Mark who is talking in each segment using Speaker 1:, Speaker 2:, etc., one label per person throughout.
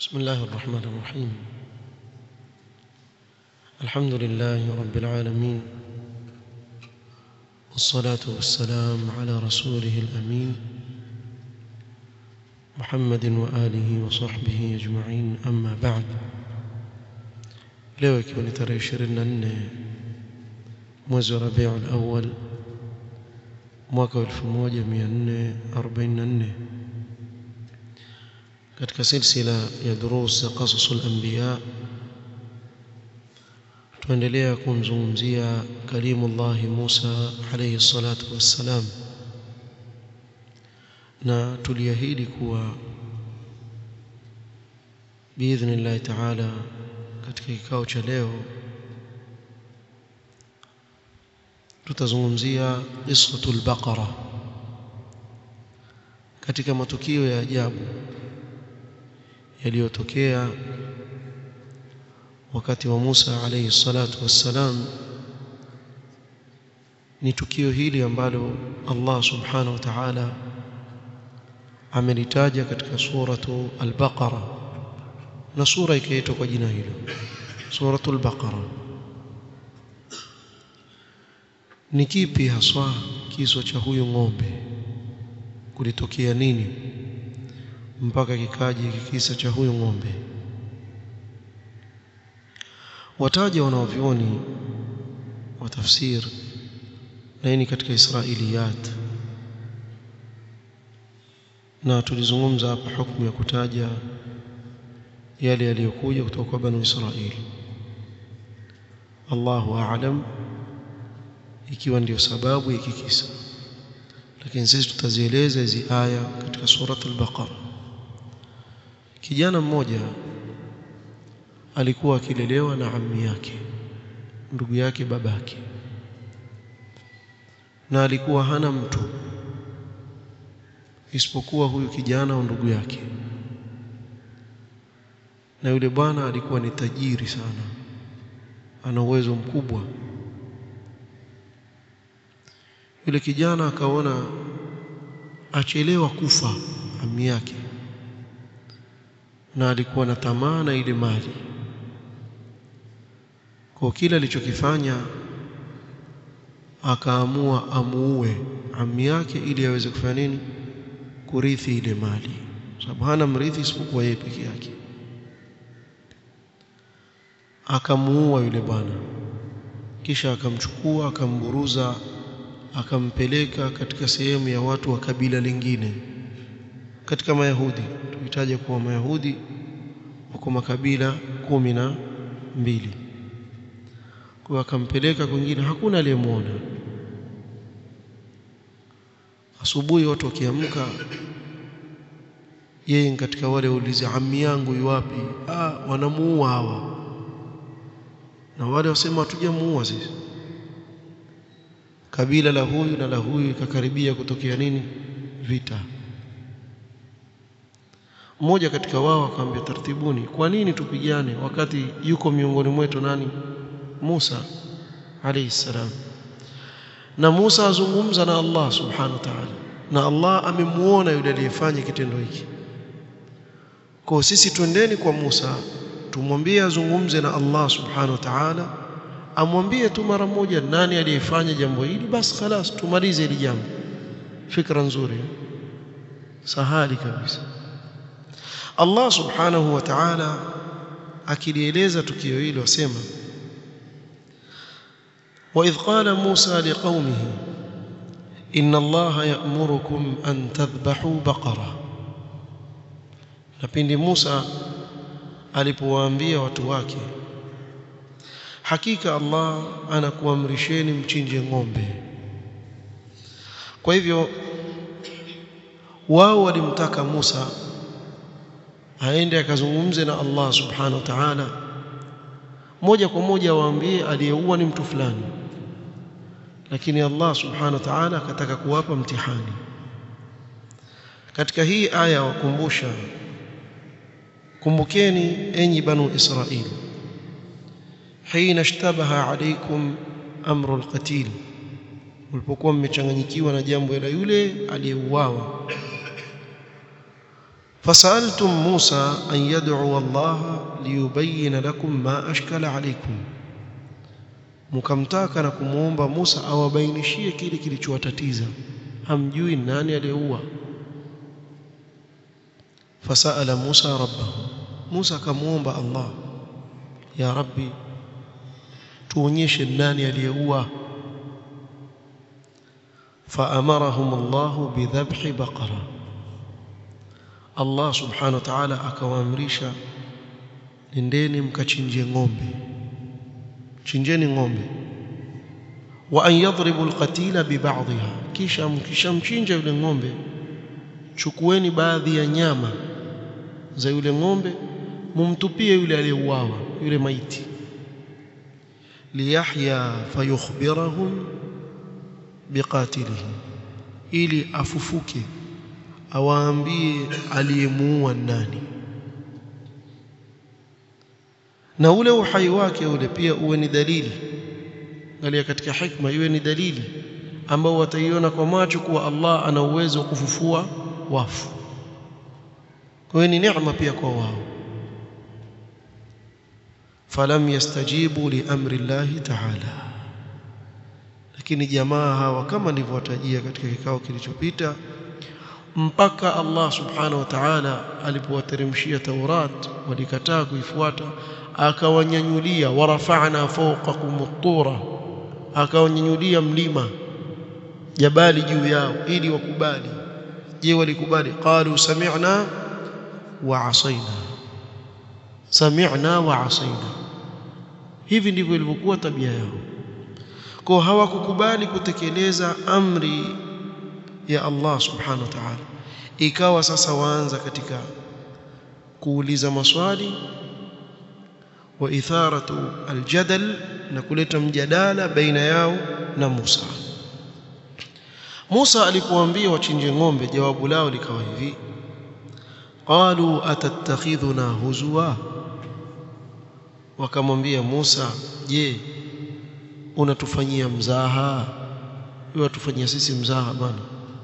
Speaker 1: بسم الله الرحمن الرحيم الحمد لله رب العالمين والصلاة والسلام على رسوله الأمين محمد وآله وصحبه أجمعين أما بعد leo ikiwa ni tarehe 24 mwezi wa Rabiul Awwal mwaka 1444 katika silsila ya durus za qasasul anbiya tuendelea kumzungumzia kalimullah Musa alayhi salatu wassalam na tuliahidi kuwa biidhnillah ta'ala katika kikao cha leo tutazungumzia qissatul baqara katika matukio ya ajabu yaliyotokea wakati wa Musa alayhi salatu wassalam ni tukio hili ambalo Allah subhanahu wa ta'ala amelitaja katika suratu al-Baqara na sura ikaitwa kwa jina hilo suratul Baqara ni kipi haswa kiso cha huyu ng'ombe kulitokea nini mpaka kikaje kisa cha huyu ng'ombe wataja wanaovioni wa tafsir na hii ni katika israiliyat na tulizungumza hapa hukumu ya kutaja yale yaliyokuja kutoka kwa banu Israili Allahu a'lam ikiwa ndiyo sababu ya kikisa lakini sisi tutazieleza hizi aya katika surat al-Baqara kijana mmoja alikuwa akilelewa na ammi yake ndugu yake babake na alikuwa hana mtu isipokuwa huyu kijana au ndugu yake na yule bwana alikuwa ni tajiri sana ana uwezo mkubwa yule kijana akaona achelewa kufa ami yake na alikuwa na tamaa na ile mali kwa kile alichokifanya akaamua amuue ami yake ili aweze kufanya nini kurithi ile mali sababu hana mrithi isipokuwa yeye peke yake akamuua yule bwana kisha akamchukua akamburuza akampeleka katika sehemu ya watu wa kabila lingine katika mayahudi tuhitaje kuwa mayahudi wako makabila kumi na mbili kwa akampeleka kwingine hakuna aliyemwona asubuhi watu wakiamka yeye katika wale ulizi ammi yangu yuwapi ah wanamuua hawa na wale wasema hatujamuua sisi kabila la huyu na la huyu ikakaribia kutokea nini vita mmoja katika wao akamwambia tartibuni kwa nini tupigane wakati yuko miongoni mwetu nani Musa alayhi salam na Musa azungumza na Allah subhanahu wa ta'ala na Allah amemuona yule aliyefanya kitendo hiki kwa sisi twendeni kwa Musa tumwambie azungumze na Allah subhanahu wa ta'ala amwambie tu mara moja nani aliyefanya jambo hili basi خلاص tumalize hili jambo fikra nzuri sahali kabisa Allah subhanahu wa ta'ala akilieleza tukio hilo asema وإذ قال موسى لقومه إن الله يأمركم أن تذبحوا بقرة napindi Musa alipowaambia watu wake hakika Allah anakuamrisheni mchinje ng'ombe kwa hivyo wao walimtaka Musa aende akazungumze na Allah subhanahu wa ta'ala moja kwa moja waambie aliyeua ni mtu fulani lakini Allah subhanahu wa ta'ala akataka kuwapa mtihani katika hii aya wakumbusha kumbukeni enyi banu Israili hina ishtabaha alaykum amru alqatil mlipokuwa mmechanganyikiwa na jambo la yule aliyeuawa fasaltum Musa an yad'u Allah liyubayyin lakum ma ashkala alaykum mkamtaka na kumwomba Musa awabainishie kile kilichowatatiza hamjui nani aliyeua fasala Musa rabbahu Musa akamwomba Allah ya rabbi tuonyeshe nani aliyeua فأمرهم الله بذبح بقرة الله سبحانه وتعالى akawaamrisha nendeni mkachinje ng'ombe chinjeni ng'ombe wa an yadribu alqatila bibadhiha kisha mkishamchinja yule ng'ombe chukueni baadhi ya nyama za yule ng'ombe mumtupie yule aliyeuawa yule maiti liyahya fayukhbirahum biqatilihi ili afufuke awaambie aliyemuua nani na ule uhai wake ule pia uwe ni dalili angalia katika hikma iwe ni dalili ambao wataiona kwa macho kuwa Allah ana uwezo wa kufufua wafu kwa hiyo ni neema pia kwa wao falam yastajibu li amri llahi ta'ala lakini jamaa hawa kama nilivyowatajia katika kikao kilichopita mpaka Allah subhanahu wa ta'ala alipowateremshia Taurat walikataa kuifuata akawanyanyulia warafa'na fawqakum at-tura akawanyanyulia mlima jabali juu yao ili wakubali je walikubali qalu sami'na wa asaina sami'na wa asaina hivi ndivyo ilivyokuwa tabia yao kwa hawakukubali kutekeleza amri ya Allah subhanahu wa ta'ala ikawa sasa waanza katika kuuliza maswali wa itharatu aljadal na kuleta mjadala baina yao na Musa Musa alipoambia wachinje ng'ombe jawabu lao likawa hivi qalu atattakhidhuna huzwa wakamwambia Musa je unatufanyia mzaha wewe tufanyia sisi mzaha bwana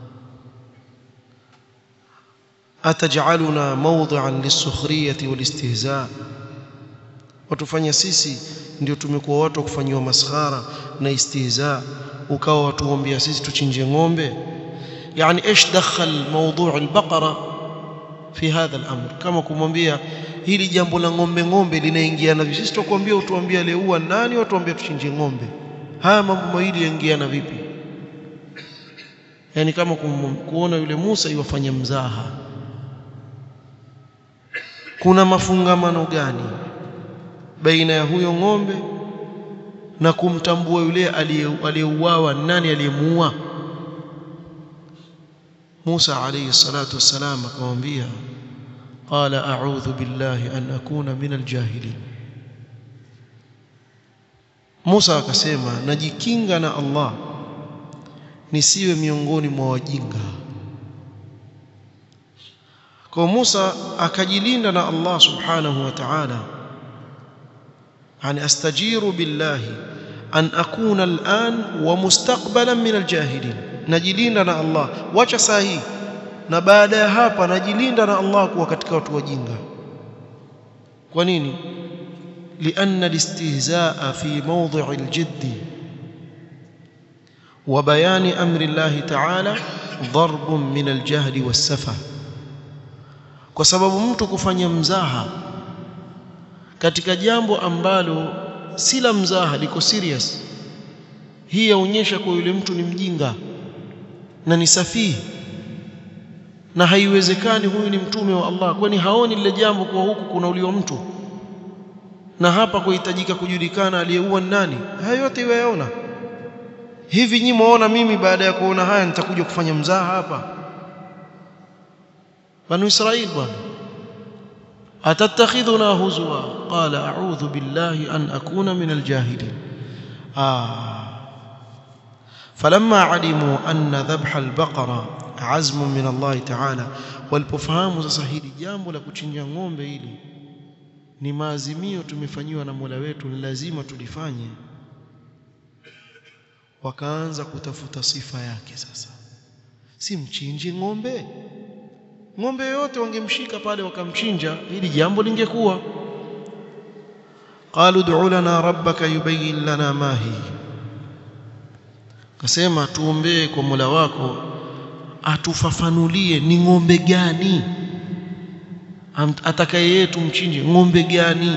Speaker 1: atajaluna mawdhi'an lis-sukhriyati wal-istihza watufanya sisi ndio tumekuwa watu wa kufanyiwa maskhara na istihza ukawa watuombea sisi tuchinje ng'ombe yani ايش دخل موضوع البقره في هذا الامر kama kumwambia hili jambo la ng'ombe ng'ombe linaingiana vipi sisi tukwambia utuambie aliyeua nani watuambia tuchinje ng'ombe haya mambo mawili yaingiana vipi yani kama kuona yule Musa iwafanya mzaha kuna mafungamano gani baina ya huyo ng'ombe na kumtambua yule aliyeuawa nani aliyemuua Musa alayhi salatu wassalam akamwambia qala a'udhu billahi an akuna min aljahilin Musa akasema najikinga na Allah nisiwe miongoni mwa wajinga kwa Musa akajilinda na Allah subhanahu wa ta'ala yani astajiru billahi an akuna al'an wa mustaqbalan min aljahilin najilinda na Allah wacha sahi na baada ya hapa najilinda na Allah kuwa katika watu wajinga kwa nini لأن الاستهزاء في موضع الجد وبيان أمر الله تعالى ضرب من الجهل والسفه kwa sababu mtu kufanya mzaha katika jambo ambalo si la mzaha liko serious hii yaonyesha kwa yule mtu ni mjinga na ni safihi na haiwezekani huyu ni mtume wa Allah kwani haoni lile jambo kwa huku kunauliwa mtu na hapa kuhitajika kujulikana aliyeua nani haya yote yaona hivi nyinyi muona mimi baada ya kuona haya nitakuja kufanya mzaha hapa banu israil bwana atatakhidhuna huzwa qala a'udhu billahi an akuna min aljahilin ah falamma alimu anna dhabha albaqara azmun min Allah ta'ala walipofahamu sasa hili jambo la kuchinja ng'ombe hili ni maazimio tumefanyiwa na Mola wetu ni lazima tulifanye wakaanza kutafuta sifa yake sasa si mchinje ng'ombe ng'ombe yote wangemshika pale wakamchinja hili jambo lingekuwa qalu ud'u lana rabbaka yubayyin lana ma hi kasema tuombee kwa Mola wako atufafanulie ni ng'ombe gani atakaye yetu mchinje ng'ombe gani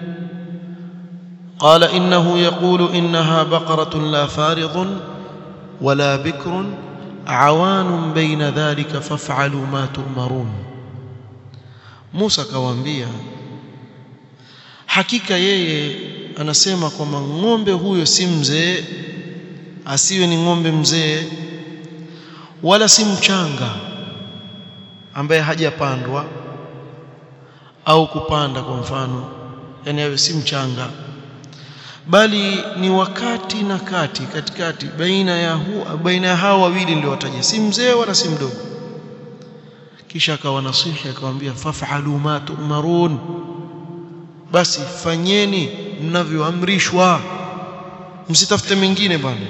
Speaker 1: قال إنه يقول إنها بقرة لا فارض ولا بكر عوان بين ذلك فافعلوا ما تؤمرون موسى كوانبيا hakika yeye anasema kwamba ng'ombe huyo si mzee asiwe ni ng'ombe mzee wala si mchanga ambaye hajapandwa au kupanda kwa mfano yani awe si mchanga bali ni wakati na kati katikati baina ya hu, baina ya hao wawili ndio wataja si mzee wala si mdogo kisha akawanasihi akamwambia faf'alu ma tu'marun basi fanyeni mnavyoamrishwa msitafute mengine bwana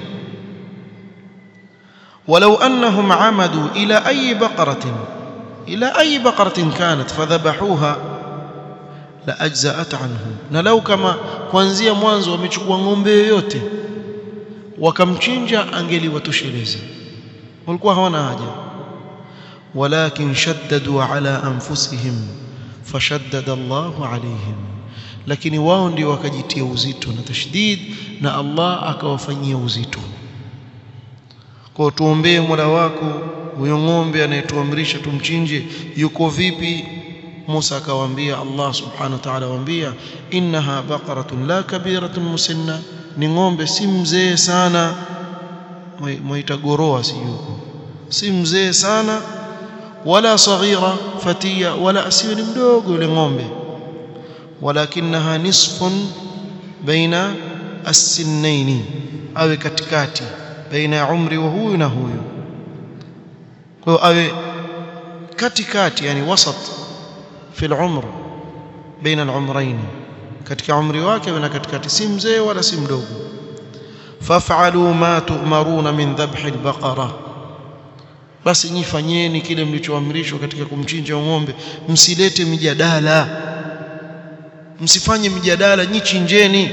Speaker 1: ولو أنهم عمدوا إلى أي بقرة إلى أي بقرة كانت فذبحوها لأجزأت عنهم نلو كما kuanzia mwanzo wamechukua ng'ombe yoyote wakamchinja angeliwatosheleza walikuwa hawana haja walakin shaddadu ala anfusihim fashaddada Allahu alayhim lakini wao ndio wakajitia uzito na tashdid na Allah akawafanyia uzito kwa tuombee Mola wako huyo ng'ombe anayetuamrisha tumchinje yuko vipi Musa akawaambia Allah subhanahu wa ta'ala waambia innaha baqaratun la kabiratun musinna ni ng'ombe si mzee sana mwaita goroa siyuko si mzee sana wala saghira fatia wala asiwe ni mdogo yule ng'ombe walakinaha nisfun baina as-sinnaini awe katikati baina ya umri wa huyu na huyu kwa hiyo awe katikati yani wasat fi al-umr baina al-umrayn katika umri wake na katikati si mzee wala si mdogo faf'alu ma tu'maruna min dhabhi al-baqara basi nyifanyeni kile mlichoamrishwa katika kumchinja ng'ombe msilete mijadala msifanye mijadala nyichinjeni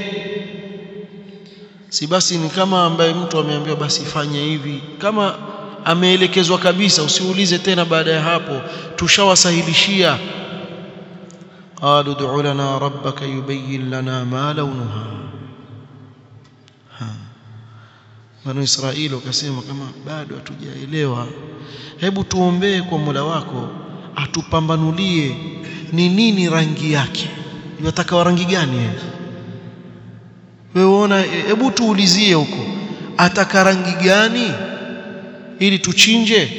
Speaker 1: si basi ni kama ambaye mtu ameambiwa basi fanye hivi kama ameelekezwa kabisa usiulize tena baada ya hapo tushawasahilishia qalu ud'u lana rabbaka yubayyin lana ma launuha Banu Israeli wakasema kama bado hatujaelewa hebu tuombee kwa Mola wako atupambanulie ni nini rangi yake yataka rangi gani yeye wewe uona hebu tuulizie huko ataka rangi gani ili tuchinje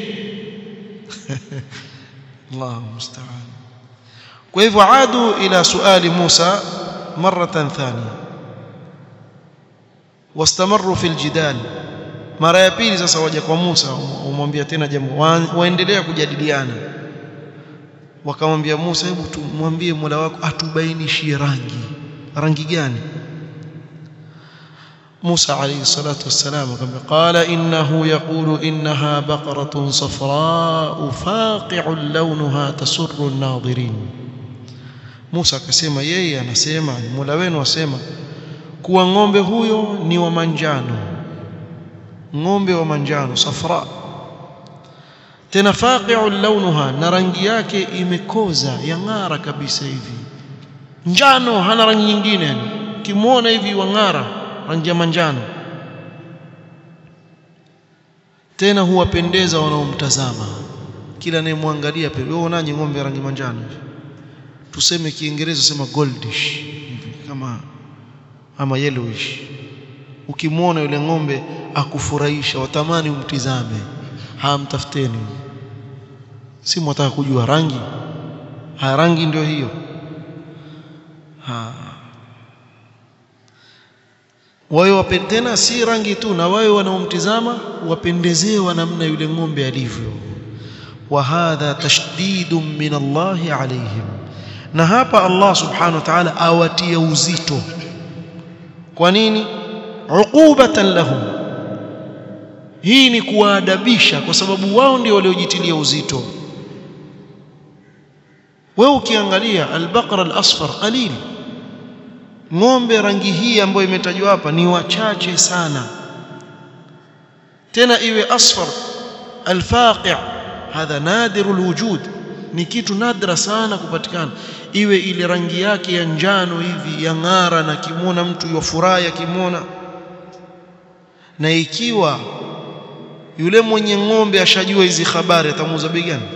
Speaker 1: Allahu musta'an kwa hivyo adu ila suali Musa maratan thania wastamaru fil jidal mara ya pili sasa waja kwa Musa umwambia tena jambo waendelea kujadiliana wakamwambia Musa hebu tumwambie Mola wako atubainishie rangi rangi gani موسى عليه الصلاة والسلام قال إنه يقول إنها بقرة صفراء فاقع لونها تسر الناظرين موسى كسيما yeye anasema Mola wenu asema kuwa ng'ombe huyo ni wa manjano ng'ombe wa manjano safra tena faqi'u launuha na rangi yake imekoza yang'ara kabisa hivi njano hana rangi nyingine yani kimuona hivi wang'ara rangi ya manjano tena huwapendeza wanaomtazama kila anayemwangalia pale wewe unaje ng'ombe rangi manjano tuseme kiingereza sema goldish kama ama yellowish ukimwona yule ng'ombe akufurahisha watamani umtizame hamtafuteni si mwataka kujua rangi ha rangi ndio hiyo ha wao tena si rangi tu na wao wanaomtizama wapendezewa namna yule ng'ombe alivyo wa hadha tashdidun min Allah alayhim na hapa Allah subhanahu wa ta'ala awatia uzito kwa nini uqubatan lahum hii ni kuwaadabisha kwa sababu wao ndio waliojitilia uzito wewe ukiangalia albaqara alasfar qalil ng'ombe rangi hii ambayo imetajwa hapa ni wachache sana tena iwe asfar alfaqi' hadha nadiru alwujud ni kitu nadra sana kupatikana iwe ile rangi yake ya njano hivi ya ng'ara na kimwona mtu yafurahi akimwona na ikiwa yule mwenye ng'ombe ashajua hizi habari atamuuza bei gani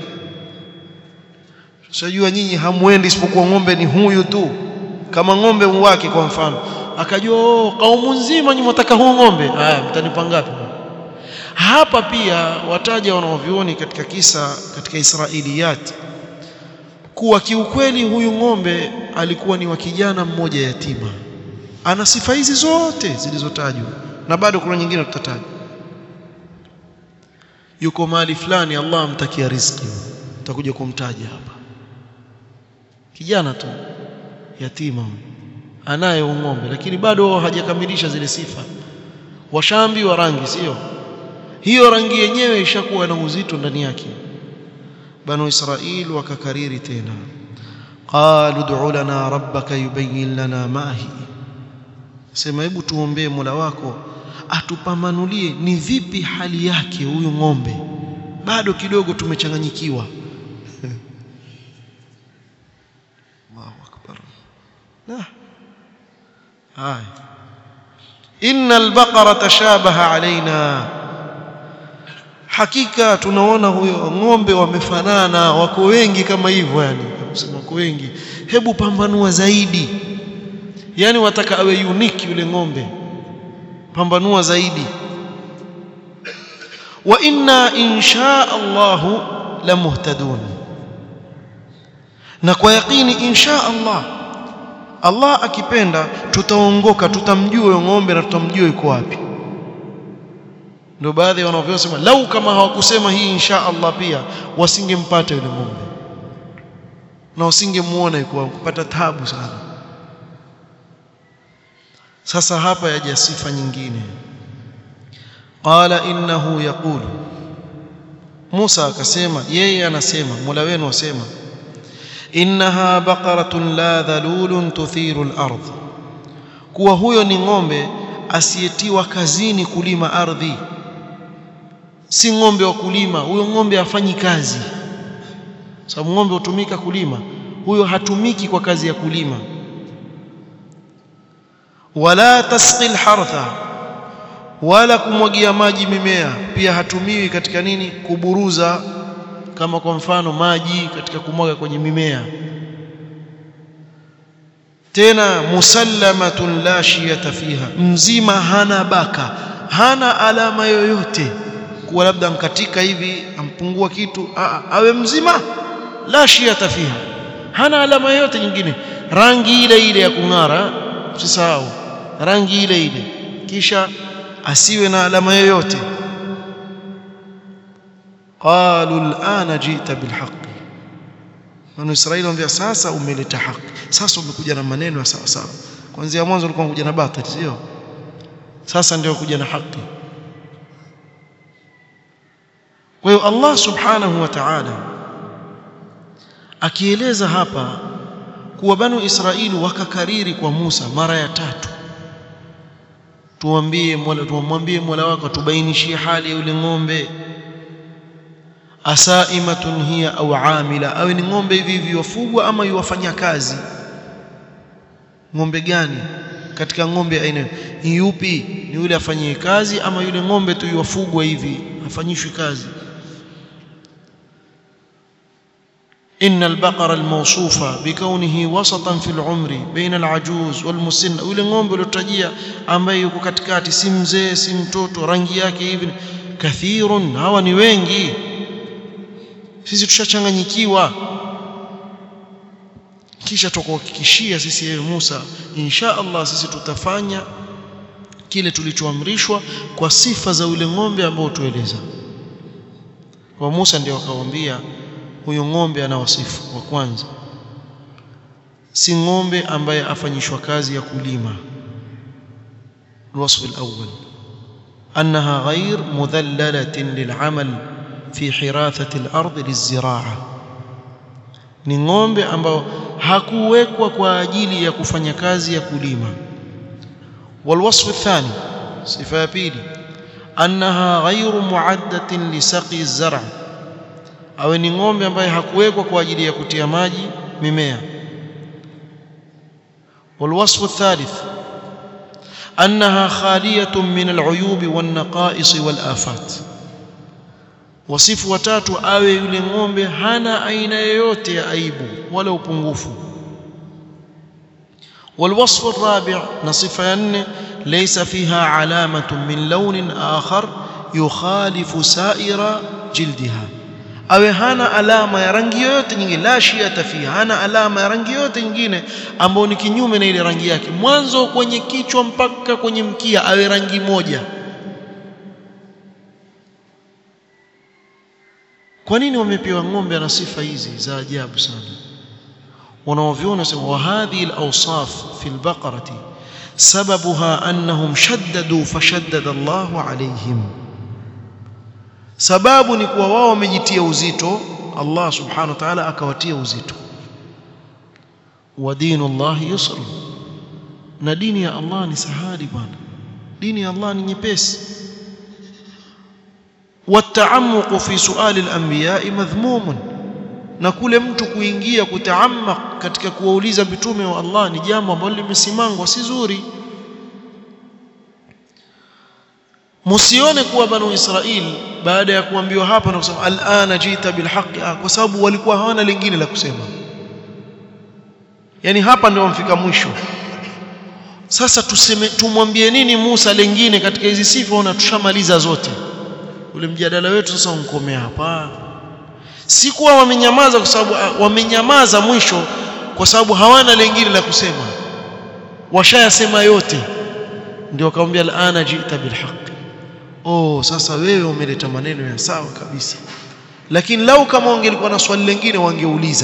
Speaker 1: Shajua nyinyi hamwendi isipokuwa ng'ombe ni huyu tu kama ng'ombe wake kwa mfano akajua oh, kaumu nzima nyinyi mtaka huu ng'ombe haya mtanipa ngapi hapa pia wataja wanaovioni katika kisa katika Israiliyat kuwa kiukweli huyu ng'ombe alikuwa ni wa kijana mmoja yatima ana sifa hizi zote zilizotajwa na bado kuna nyingine tutataja yuko mahali fulani Allah amtakia riziki tutakuja kumtaja hapa kijana tu yatima anaye ng'ombe lakini bado hajakamilisha zile sifa washambi wa rangi sio hiyo rangi yenyewe ishakuwa na uzito ndani yake banu israil wakakariri tena qalu ud'u lana rabbaka yubayyin lana ma hi sema hebu tuombee Mola wako atupamanulie ni vipi hali yake huyu ng'ombe bado kidogo tumechanganyikiwa Allahu akbar la haya inna albaqara tashabaha alaina hakika tunaona huyo ng'ombe wamefanana wako wengi kama hivyo yani kusema wako wengi hebu pambanua zaidi yani wataka awe unique yule ng'ombe pambanua zaidi wa inna insha Allah la muhtadun na kwa yaqini insha Allah Allah akipenda tutaongoka tutamjua huyo ng'ombe na tutamjua yuko wapi ndio baadhi wanavyosema lau kama hawakusema hii insha Allah pia wasingempata yule ng'ombe na wasingemuona yuko kupata tabu sana sasa hapa yaja sifa nyingine qala innahu yaqulu Musa akasema yeye anasema Mola wenu asema innaha baqaratun la dhalulun tuthiru al-ardh kuwa huyo ni ng'ombe asiyetiwa kazini kulima ardhi si ng'ombe wa kulima huyo ng'ombe afanyi kazi sababu ng'ombe hutumika kulima huyo hatumiki kwa kazi ya kulima wala tasqi alhartha wala kumwagia maji mimea pia hatumiwi katika nini kuburuza kama kwa mfano maji katika kumwaga kwenye mimea tena musallamatun la shiyata fiha mzima hana baka hana alama yoyote kuwa labda mkatika hivi ampungua kitu a, awe mzima la shiyata fiha hana alama yoyote nyingine rangi ile ile ya kung'ara usisahau rangi ile ile kisha asiwe na alama yoyote qalu al'ana jita bilhaq Banu Israili wambia sasa umeleta haki sasa umekuja na maneno ya sawa sawa kuanzia mwanzo ulikuwa unakuja na batili sio sasa ndio kuja na haki kwa hiyo Allah subhanahu wa ta'ala akieleza hapa kuwa banu Israili wakakariri kwa Musa mara ya tatu tuambie Mola tumwambie Mola wako tubainishie hali ya yule ng'ombe asaimatun hiya au amila awe ni ng'ombe hivi hivi wafugwa ama yuwafanya kazi ng'ombe gani katika ng'ombe aina ni yupi ni yule afanyie kazi ama yule ng'ombe tu yuwafugwa hivi afanyishwi kazi إن البقر الموصوفة بكونه وسطا في العمر بين العجوز والمسن yule ng'ombe uliotajia ambaye yuko katikati si mzee si mtoto rangi yake hivi kathirun hawa ni wengi sisi tushachanganyikiwa kisha tukuhakikishia sisi yeye Musa insha Allah sisi tutafanya kile tulichoamrishwa kwa sifa za yule ng'ombe ambao tueleza kwa Musa ndio akamwambia huyo ng'ombe ana wasifu wa kwanza si ng'ombe ambaye afanyishwa kazi ya kulima الوصف الأول أنها غير مذللة للعمل في حراثة الأرض للزراعة ni ng'ombe ambao hakuwekwa kwa ajili ya kufanya kazi ya kulima والوصف الثاني صفه pili annaha ghayru muaddatin lisaqi az-zar' awe ni ng'ombe ambaye hakuwekwa kwa ajili ya kutia maji mimea والوصف الثالث أنها خالية من العيوب والنقائص والآفات wasifu watatu awe yule ng'ombe hana aina yoyote ya aibu wala upungufu والوصف الرابع نصف ين ليس فيها علامة من لون آخر يخالف سائر جلدها awe hana alama ya rangi yoyote nyingine la shiata fi hana alama ya rangi yoyote nyingine ambayo ni kinyume na ile rangi yake mwanzo kwenye kichwa mpaka kwenye mkia awe rangi moja kwa nini wamepewa ng'ombe na sifa hizi za ajabu sana wanaoviona sema wa hadhihi al-awsaf fi al-baqarati sababuha annahum shaddadu fashaddada Allahu alayhim sababu ni kuwa wao wamejitia uzito Allah subhanahu wa ta'ala akawatia uzito wa dinu Allah yusr na dini ya Allah ni sahali bwana dini ya Allah ni nyepesi والتعمق في سؤال الانبياء مذموم na kule mtu kuingia kutaamak katika kuwauliza mitume wa Allah ni jambo ambalo limesimangwa si zuri msione kuwa banu Israil baada ya kuambiwa hapa na kusema alana jita bilhaqi kwa sababu walikuwa hawana lingine la kusema yani hapa ndio wamfika mwisho sasa tuseme tumwambie nini Musa lingine katika hizi sifa na tushamaliza zote ule mjadala wetu sasa unkomea hapa si kuwa wamenyamaza kwa sababu wamenyamaza mwisho kwa sababu hawana lingine la kusema washayasema yote ndio akamwambia alana jita bilhaq oh sasa wewe umeleta maneno ya sawa kabisa lakini lau kama wangelikuwa na swali lingine wangeuliza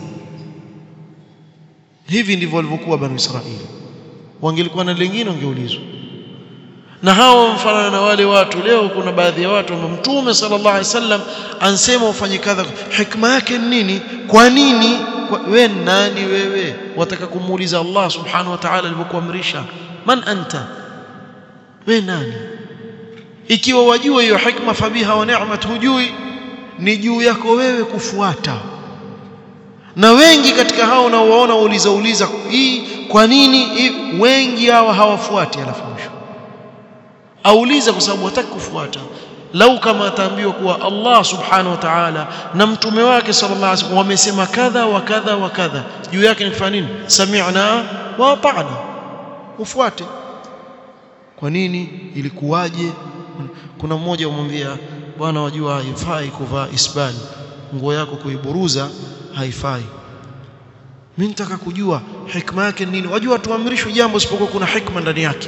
Speaker 1: hivi ndivyo walivyokuwa banu Israili wangelikuwa na lingine wangeulizwa na hao mfanana na wale watu leo kuna baadhi ya watu ambao mtume sallallahu alaihi wasallam ansema ufanye kadha hikma yake ni nini kwa nini wewe nani wewe wataka kumuuliza Allah subhanahu wa ta'ala alivyokuamrisha man anta wewe nani ikiwa wajua hiyo hikma fabiha wa ni'mat hujui ni juu yako wewe kufuata na wengi katika hao unaowaona wauliza uliza hii kwa nini hii wengi hawa hawafuati alafu mwisho auliza kwa sababu hataki kufuata lau kama ataambiwa kuwa Allah subhanahu wa ta'ala na mtume wake sallallahu alaihi wasallam wamesema kadha wa kadha wa kadha juu yake ni kufanya nini sami'na wa ata'na ufuate kwa nini ilikuwaje kuna mmoja umwambia bwana wajua haifai kuvaa isbali nguo yako kuiburuza haifai mimi nataka kujua hikma yake nini wajua tuamrishwe jambo isipokuwa kuna hikma ndani yake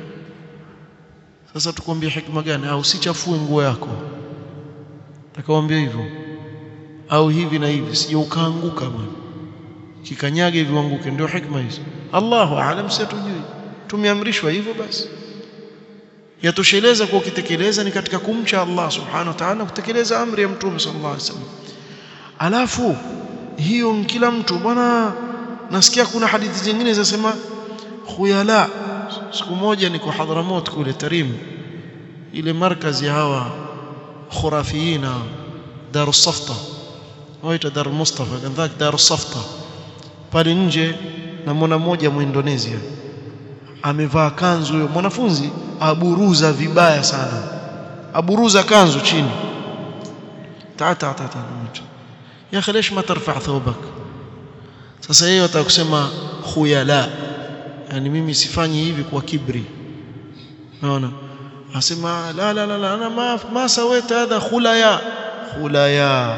Speaker 1: sasa tukwambie hikma gani au usichafue nguo yako takawaambia hivyo au hivi na hivi sije ukaanguka bwana kikanyage hivi uanguke ndio hikma hizo Allahu aalam si tujui tumeamrishwa hivyo basi yatosheleza kwa ukitekeleza ni katika kumcha Allah subhanahu wa ta'ala kutekeleza amri ya mtume sallallahu alaihi wasallam alafu hiyo kila mtu bwana nasikia kuna hadithi zingine zinasema khuyala siku moja niko Hadramot kule Tarim ile markazi ya hawa khurafiina Darus Safta waita Dar Mustafa kadhak Darus Safta pale nje na mwana mmoja muindonesia amevaa kanzu huyo mwanafunzi aburuza vibaya sana aburuza kanzu chini tata tata ya akhi ليش ما ترفع ثوبك sasa yeye atakusema khuyala yani mimi sifanyi hivi kwa kibri naona asema la la la la ana ma ma sawaita hadha khulaya khulaya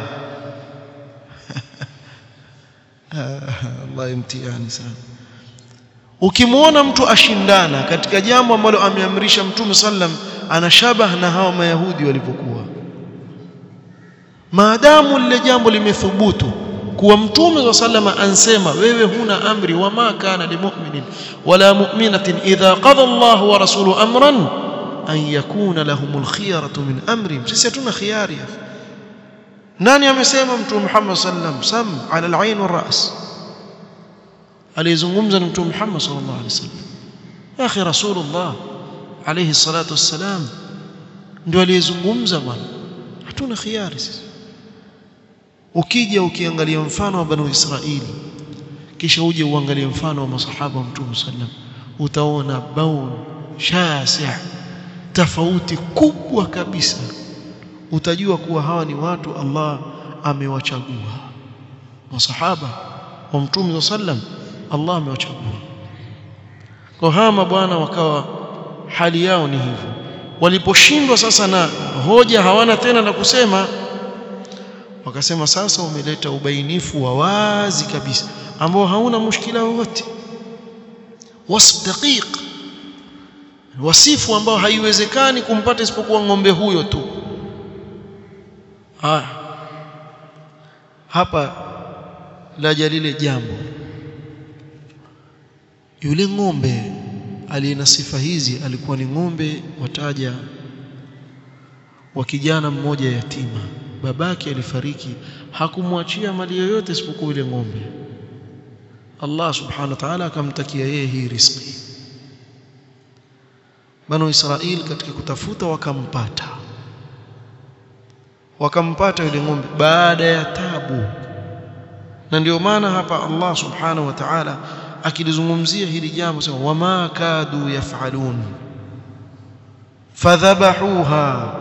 Speaker 1: Allah imtihani sana ukimwona mtu ashindana katika jambo ambalo ameamrisha mtume sallam ana shabah na hawa mayahudi walivyokuwa maadamu lile jambo limethubutu kuwa mtume sallama ansema wewe huna amri wama kana limu'minin wala mu'minatin idha qada Allah wa rasuluhu amran an yakuna lahumul khiyaratu min amri sisi hatuna khiyari nani amesema mtume Muhammad sallam sam ala al-ain wa ras alizungumza na mtume Muhammad sallallahu alaihi wasallam ya akhi rasulullah alayhi salatu wassalam ndio aliyezungumza bwana hatuna khiari sisi ukija ukiangalia mfano wa banu israili kisha uje uangalie mfano wa masahaba wa mtume sallam utaona baun shasi' tofauti kubwa kabisa utajua kuwa hawa ni watu Allah amewachagua masahaba wa mtume sallam Allah amewachagua kwa hama bwana wakawa hali yao ni hivyo waliposhindwa sasa na hoja hawana tena na kusema wakasema sasa umeleta ubainifu wa wazi kabisa ambao hauna mushkila wowote wasf daqiq wasifu ambao haiwezekani kumpata isipokuwa ng'ombe huyo tu haya hapa laja lile jambo yule ng'ombe aliye na sifa hizi alikuwa ni ng'ombe wataja wa kijana mmoja yatima babake alifariki hakumwachia mali yoyote isipokuwa yule ng'ombe Allah subhanahu wa ta'ala akamtakia yeye hii riziki Banu Israil katika kutafuta wakampata wakampata yule ng'ombe baada ya tabu na ndio maana hapa Allah subhanahu wa ta'ala akilizungumzia hili jambo sema wama kadu yafalun fadhabahuha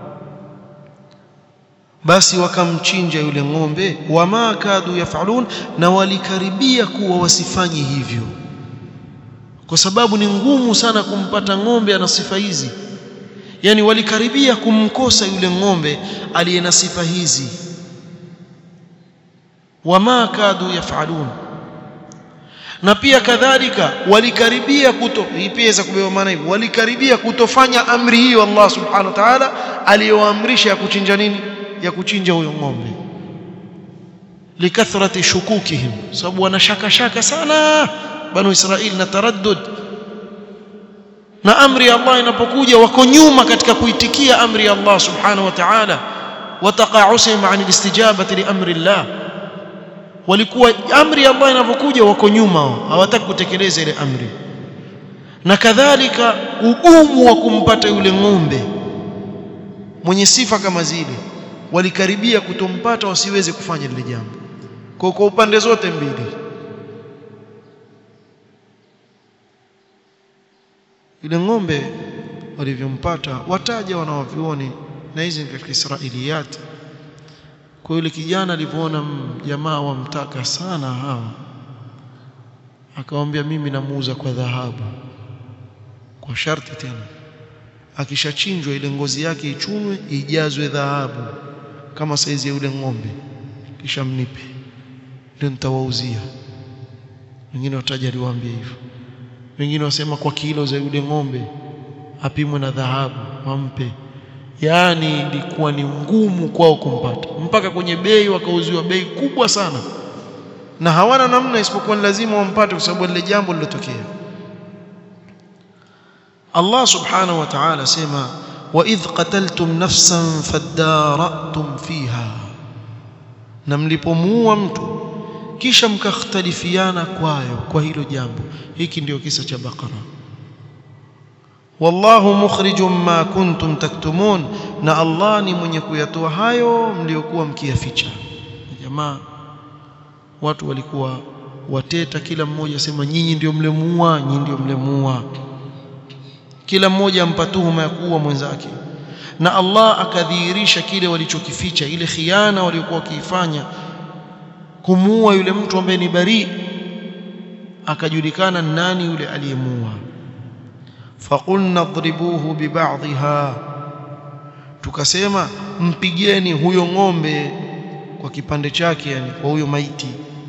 Speaker 1: basi wakamchinja yule ng'ombe wama kadu yafalun na walikaribia kuwa wasifanye hivyo kwa sababu ni ngumu sana kumpata ng'ombe ana sifa hizi yani walikaribia kumkosa yule ng'ombe aliye na sifa hizi wama kadu yafalun na pia kadhalika walikaribia kuto hii pia za kubeba maana hivyo walikaribia kutofanya amri hiyo Allah subhanahu wa ta'ala aliyoamrisha ya kuchinja nini ya kuchinja huyo ng'ombe likathrati shukukihim sababu wana shaka shaka sana banu israeli na taraddud na amri ya Allah inapokuja wako nyuma katika kuitikia amri ya Allah subhanahu wa ta'ala wataqa'usihim 'an al-istijabati li amri Allah walikuwa amri ya Allah inapokuja wako nyuma hawataki kutekeleza ile amri na kadhalika ugumu wa kumpata yule ng'ombe mwenye sifa kama zile walikaribia kutompata wasiweze kufanya lile jambo kwa kwa upande zote mbili yule ng'ombe walivyompata wataja wanawavioni na hizi ni katika Israiliyat kwa yule kijana alipoona jamaa wamtaka sana hawa akamwambia mimi namuuza kwa dhahabu kwa sharti tena akishachinjwa ile ngozi yake ichunwe ijazwe dhahabu kama saizi ya yule ng'ombe kisha mnipe ndio nitawauzia wengine wataja aliwaambia hivyo wengine wasema kwa kilo za yule ng'ombe apimwe na dhahabu wampe yaani ilikuwa ni ngumu kwao kumpata mpaka kwenye bei wakauziwa bei kubwa sana na hawana namna isipokuwa lazima wampate kwa sababu lile jambo lilotokea Allah subhanahu wa ta'ala sema wa idh qataltum nafsan fadara'tum fiha na mlipomuua mtu kisha mkakhtalifiana kwayo kwa hilo jambo hiki ndio kisa cha Baqara wallahu mukhrijum ma kuntum taktumun na Allah ni mwenye kuyatoa hayo mliokuwa mkiyaficha jamaa watu walikuwa wateta kila mmoja sema nyinyi ndio mlemuua nyinyi ndio mlemuua kila mmoja ampa tuhuma ya kuua mwenzake na Allah akadhihirisha kile walichokificha ile khiana waliokuwa wakiifanya kumuua yule mtu ambaye ni bari akajulikana nani yule aliyemuua faqulna adribuhu bibadhiha tukasema mpigeni huyo ng'ombe kwa kipande chake yani kwa huyo maiti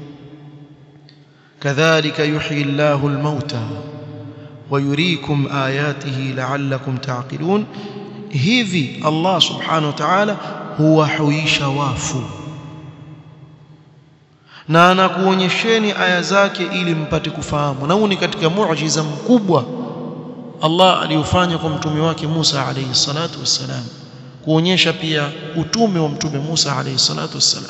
Speaker 1: kadhalika yuhyi Allahu al-mauta ويريكم آياته لعلكم تعقلون hivi Allah subhanahu wa ta'ala huwahuisha wafu na anakuonyesheni aya zake ili mpate kufahamu na huu ni katika muujiza mkubwa Allah aliufanya kwa mtume wake Musa alayhi salatu wassalam kuonyesha pia utume wa mtume Musa alayhi salatu wassalam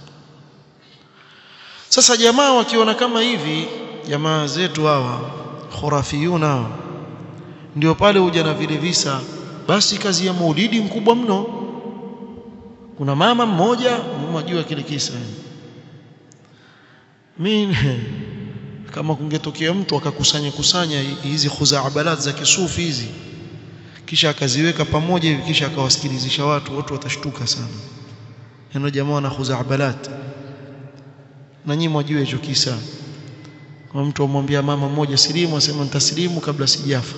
Speaker 1: sasa jamaa wakiona kama hivi jamaa zetu hawa khurafiyuna hawa ndio pale huja na vile visa basi kazi ya maulidi mkubwa mno kuna mama mmoja mnajua kile kisa mimi kama kungetokea mtu akakusanya kusanya hizi khuzaabalat za kisufi hizi kisha akaziweka pamoja hivi kisha akawasikilizisha watu watu watashtuka sana neno jamaa na khuzaabalat na nyinyi mwajue hicho kisa kwa mtu amwambia mama mmoja silimu asema nitasilimu kabla sijafa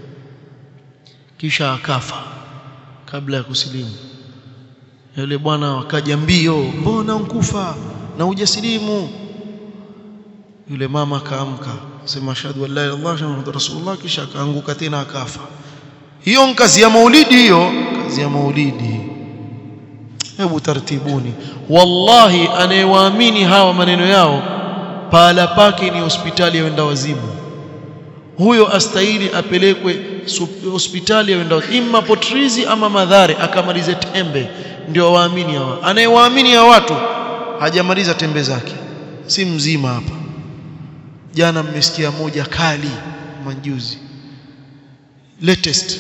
Speaker 1: kisha akafa kabla ya kusilimu yule bwana akaja mbio mbona unkufa na hujasilimu yule mama akaamka sema ashhadu an la ilaha illallah muhammadur rasulullah kisha akaanguka tena akafa hiyo ni kazi ya maulidi hiyo kazi ya maulidi hebu tartibuni wallahi anayewaamini hawa maneno yao pahala pake ni hospitali ya wenda wazimu huyo astahili apelekwe hospitali ya wenda imma potrizi ama madhare akamalize tembe ndio waamini hawa anayewaamini hawa watu hajamaliza tembe zake si mzima hapa jana mmesikia moja kali manjuzi latest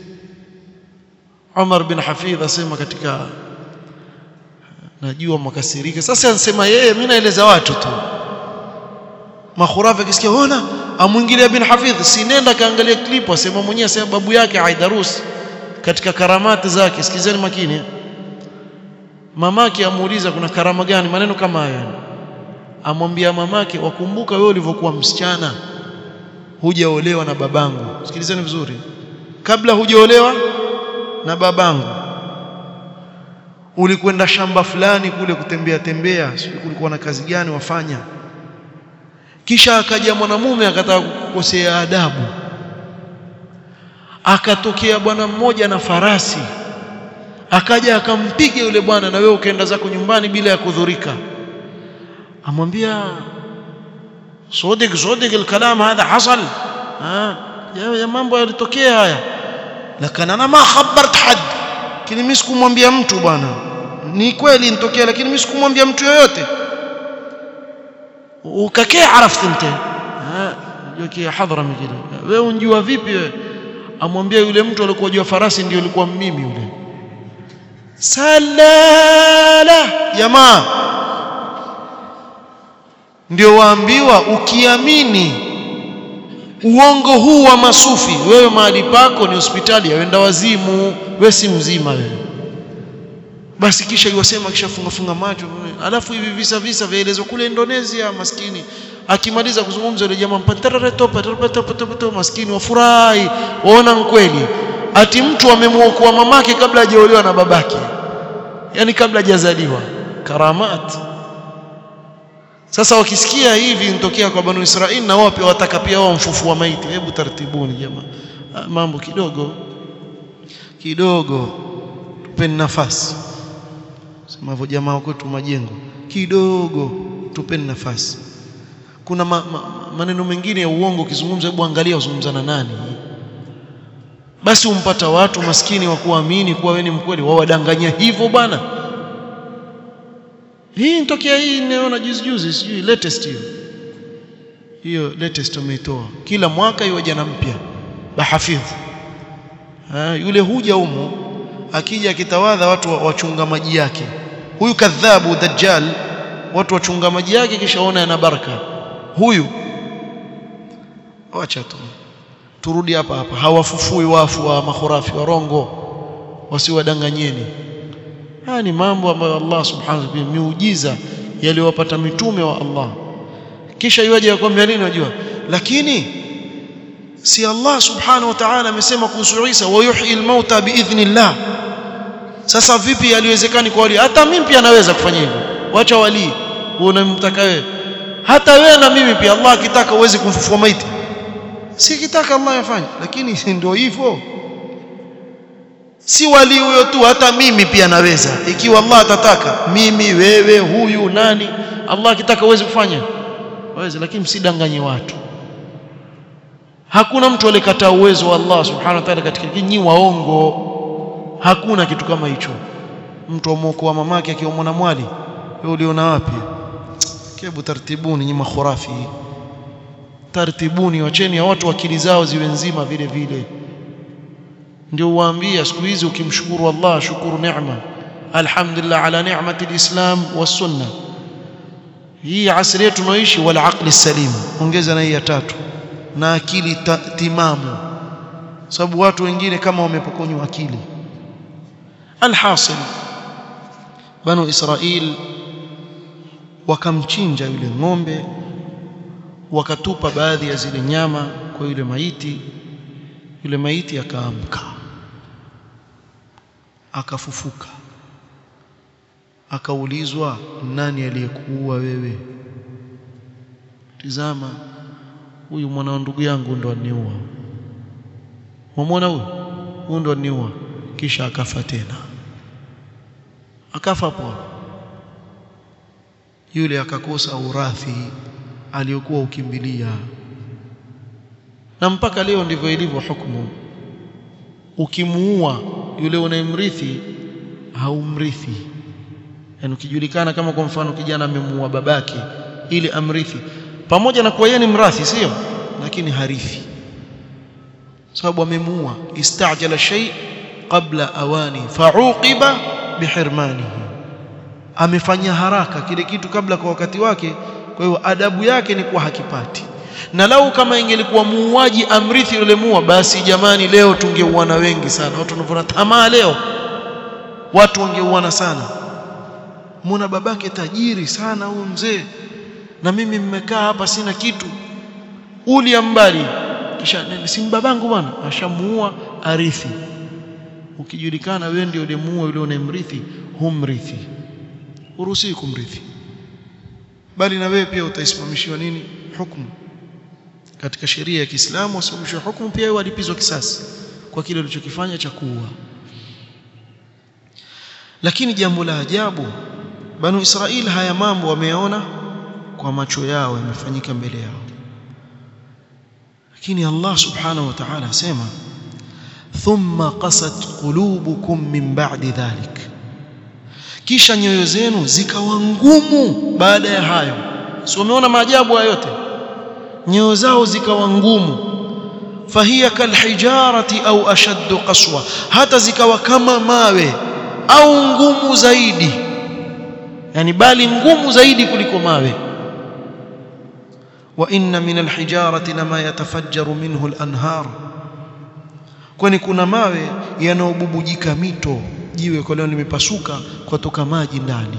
Speaker 1: Umar bin Hafidh asema katika najua makasirika sasa anasema yeye mimi naeleza watu tu makhurafa kisikia ona amwingilia bin Hafidh si nenda kaangalia clip asema mwenyewe asema babu yake Aidarus katika karamati zake sikizeni makini mamake amuuliza kuna karama gani maneno kama hayo amwambia mamake wakumbuka wewe ulivyokuwa msichana hujaolewa na babangu sikilizeni vizuri kabla hujaolewa na babangu ulikwenda shamba fulani kule kutembea tembea sio kulikuwa na kazi gani wafanya kisha akaja mwanamume akataka kukosea adabu akatokea bwana mmoja na farasi akaja akampiga yule bwana na wewe ukaenda zako nyumbani bila ya kudhurika amwambia صدق صدق الكلام هذا حصل ها يا mambo yalitokea haya lakini ana ma khabart had lakini mimi sikumwambia mtu bwana ni kweli nitokea lakini mimi sikumwambia mtu yoyote ukakee arafti nte yoki hadhara mikile wewe unjua vipi wewe amwambia yule mtu alikuwa juu farasi ndio alikuwa mimi yule salala jamaa ndio waambiwa ukiamini uongo huu wa masufi wewe mahali pako ni hospitali ya wenda wazimu wewe si mzima wewe basi kisha iwasema kisha funga funga macho alafu hivi visa visa vyaelezwa kule Indonesia maskini akimaliza kuzungumza yule jamaa mpatarare topa topa topa topa maskini wafurahi waona kweli ati mtu amemuokoa mamake kabla hajaolewa na babake yani kabla hajazaliwa karamat sasa wakisikia hivi nitokea kwa banu Israeli na wao pia wataka pia wao mfufua maiti hebu tartibuni jamaa mambo kidogo kidogo tupeni nafasi sema hivyo jamaa kwetu majengo kidogo tupeni nafasi kuna ma, ma, maneno mengine ya uongo ukizungumza hebu angalia uzungumza na nani basi umpata watu maskini wa kuamini kuwa wewe ni mkweli wawadanganya hivyo bwana hii nitokea hii nimeona juzi juzi sijui latest hiyo hiyo latest umeitoa kila mwaka hiyo jana mpya bahafidh ha, yule huja humo akija akitawadha watu wachunga maji yake huyu kadhabu dajjal watu wachunga maji yake kisha ona yana baraka huyu acha tu turudi hapa hapa hawafufui wafu wa makhurafi warongo wasiwadanganyeni haya ni mambo ambayo Allah subhanahu wa ta'ala miujiza yaliyowapata mitume wa Allah kisha iwaje yakwambia nini unajua lakini si Allah subhanahu wa ta'ala amesema kuhusu Isa wa yuhyi al-mauta biidhnillah sasa vipi yaliwezekani kwa wali hata mimi pia naweza kufanya hivyo wacha wali unamtaka wewe hata wewe na mimi pia Allah akitaka uweze kumfufua maiti si kitaka Allah yafanye lakini ndio hivyo si wali huyo tu hata mimi pia naweza ikiwa Allah atataka mimi wewe huyu nani Allah akitaka uweze kufanya waweze lakini msidanganye watu hakuna mtu alikataa uwezo wa Allah subhanahu wa ta'ala katika nyinyi waongo hakuna kitu kama hicho mtu amwokoa mamake akiwa na mwali wewe uliona wapi kebu tartibuni nyinyi makhurafi tartibuni wacheni ya watu akili zao ziwe nzima vile vile ndio uwaambia siku hizi ukimshukuru Allah shukuru neema alhamdulillah ala ni'mati alislam was-sunnah hii asri yetu tunaoishi wal aqli salim ongeza na hii ya tatu na akili timamu sababu watu wengine kama wamepokonywa akili alhasil banu israil wakamchinja yule ng'ombe wakatupa baadhi ya zile nyama kwa yule maiti yule maiti akaamka akafufuka akaulizwa nani aliyekuua wewe tizama huyu mwana ndugu yangu ndo aniua Umemwona huyu? Huyu ndo niua. Kisha akafa tena. Akafa hapo. Yule akakosa urathi aliyokuwa ukimbilia. Na mpaka leo ndivyo ilivyo hukumu. Ukimuua yule unayemrithi haumrithi. Yaani ukijulikana kama kwa mfano kijana amemuua babake ili amrithi pamoja na kuwa yeye ni mrathi sio lakini harithi sababu amemuua istajala shay qabla awani fauqiba bihirmanihi amefanya haraka kile kitu kabla kwa wakati wake kwa hiyo adabu yake ni kuwa hakipati na lau kama ingelikuwa muuaji amrithi yule muua basi jamani leo tungeuana wengi sana watu wanavuna tamaa leo watu wangeuana sana muona babake tajiri sana huyu mzee na mimi mmekaa hapa sina kitu uli ambali kisha si babangu bwana ashamuua arithi ukijulikana wewe ndio ulimuua yule unayemrithi humrithi uruhusi kumrithi bali na wewe pia utaisimamishiwa nini hukumu katika sheria ya Kiislamu wasimamishwe hukumu pia walipizwa kisasi kwa kile ulichokifanya cha kuua lakini jambo la ajabu banu Israel haya mambo wameona kwa macho yao yamefanyika mbele yao lakini Allah subhanahu wa ta'ala asema thumma qasat qulubukum min ba'di dhalik kisha nyoyo zenu zikawa ngumu baada ya hayo si umeona maajabu hayo yote nyoyo zao zikawa ngumu fahiya kalhijarati au ashaddu qaswa hata zikawa kama mawe au ngumu zaidi yani bali ngumu zaidi kuliko mawe wa inna min alhijarati lama yatafajjaru minhu alanhar kwani kuna mawe yanayobubujika mito jiwe kwa leo limepasuka kutoka maji ndani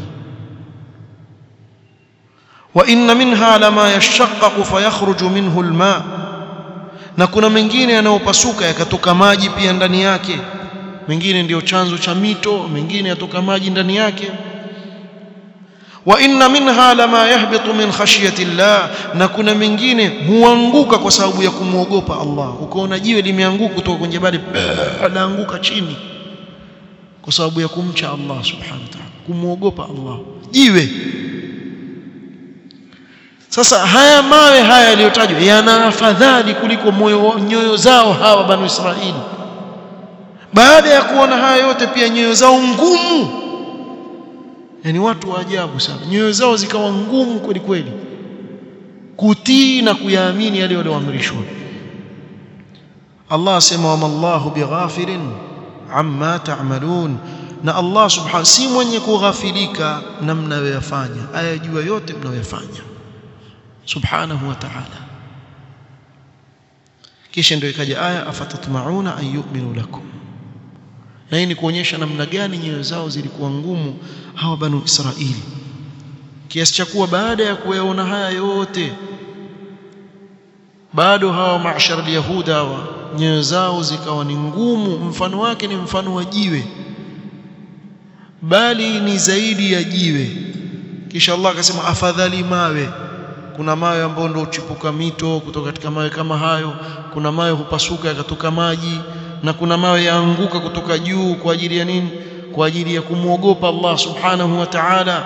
Speaker 1: wa inna minha lama yashaqqaqu fayakhruju minhu alma na kuna mengine yanayopasuka yakatoka maji pia ndani yake mengine ndiyo chanzo cha mito mengine yatoka maji ndani yake wa inna minha lama yahbitu min khashyati llah na kuna mengine huanguka kwa sababu ya kumwogopa Allah ukaona jiwe limeanguka kutoka kwenye jabali laanguka chini kwa sababu ya kumcha Allah subhanahu wa ta'ala kumwogopa Allah jiwe sasa haya mawe haya yaliyotajwa yana afadhali kuliko moyo nyoyo zao hawa banu Israili baada ya kuona haya yote pia nyoyo zao ngumu yani watu wa ajabu sana nyoyo zao zikawa ngumu kweli kweli kutii na kuyaamini yale walioamrishwa Allah asema wa mallahu bighafilin amma ta'malun na Allah subhanahu si mwenye kughafilika na mnayoyafanya ayajua yote mnayoyafanya subhanahu wa ta'ala kisha ndio ikaja aya afatatmauna an yu'minu lakum na hii ni kuonyesha namna gani nyoyo zao zilikuwa ngumu hawa banu Israili kiasi cha kuwa baada ya kuyaona haya yote bado hawa maashara yahuda hawa nyoyo zao zikawa ni ngumu mfano wake ni mfano wa jiwe bali ni zaidi ya jiwe kisha Allah akasema afadhali mawe kuna mawe ambayo ndio uchipuka mito kutoka katika mawe kama hayo kuna mawe hupasuka yakatoka maji na kuna mawe yaanguka kutoka juu kwa ajili ya nini kwa ajili ya kumwogopa Allah subhanahu wa ta'ala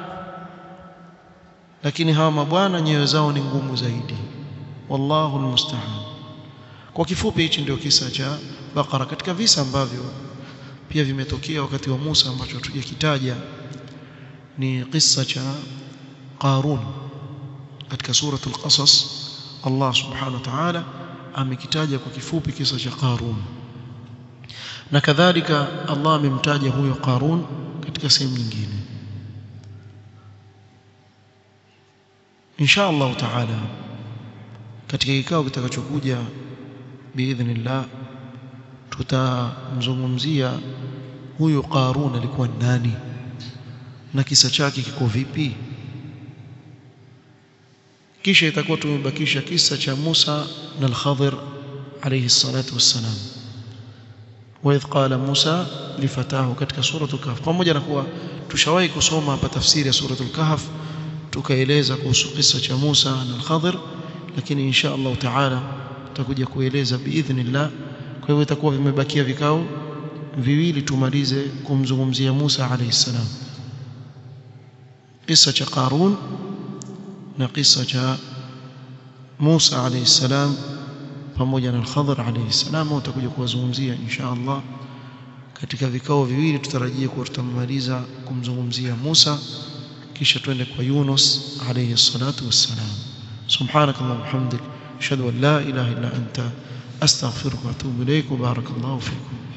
Speaker 1: lakini hawa mabwana nyoyo zao ni ngumu zaidi wallahu almusta'an kwa kifupi hichi ndio kisa cha Baqara katika visa ambavyo pia vimetokea wakati wa Musa ambacho hatujakitaja ni kisa cha Qarun katika suratul Qasas Allah subhanahu wa ta'ala amekitaja kwa kifupi kisa cha Qarun na kadhalika Allah amemtaja huyo Qarun katika sehemu nyingine insha Allah taala katika kikao kitakachokuja biidhnillah tutamzungumzia huyu Qarun alikuwa nani na kisa chake kiko vipi kisha itakuwa tumebakisha kisa cha Musa na al-Khadir alayhi salatu wassalam وإذ قال موسى لفتاه katika suratul kahf pamoja na kuwa tushawahi kusoma hapa tafsiri ya suratul kahf tukaeleza kuhusu kisa cha Musa na al-Khadir lakini insha Allah taala tutakuja kueleza biidhnillah kwa hivyo itakuwa vimebakia vikao viwili tumalize kumzungumzia Musa alayhi salam kisa cha Qarun na kisa cha Musa alayhi salam pamoja na al-Khadir alayhi salam utakuja kuwazungumzia insha Allah katika vikao viwili tutarajia kuwa tutamaliza kumzungumzia Musa kisha twende kwa Yunus alayhi salatu wassalam subhanakallahumma wa bihamdik ashhadu an la ilaha illa anta astaghfiruka wa atubu ilayk wa barakallahu fikum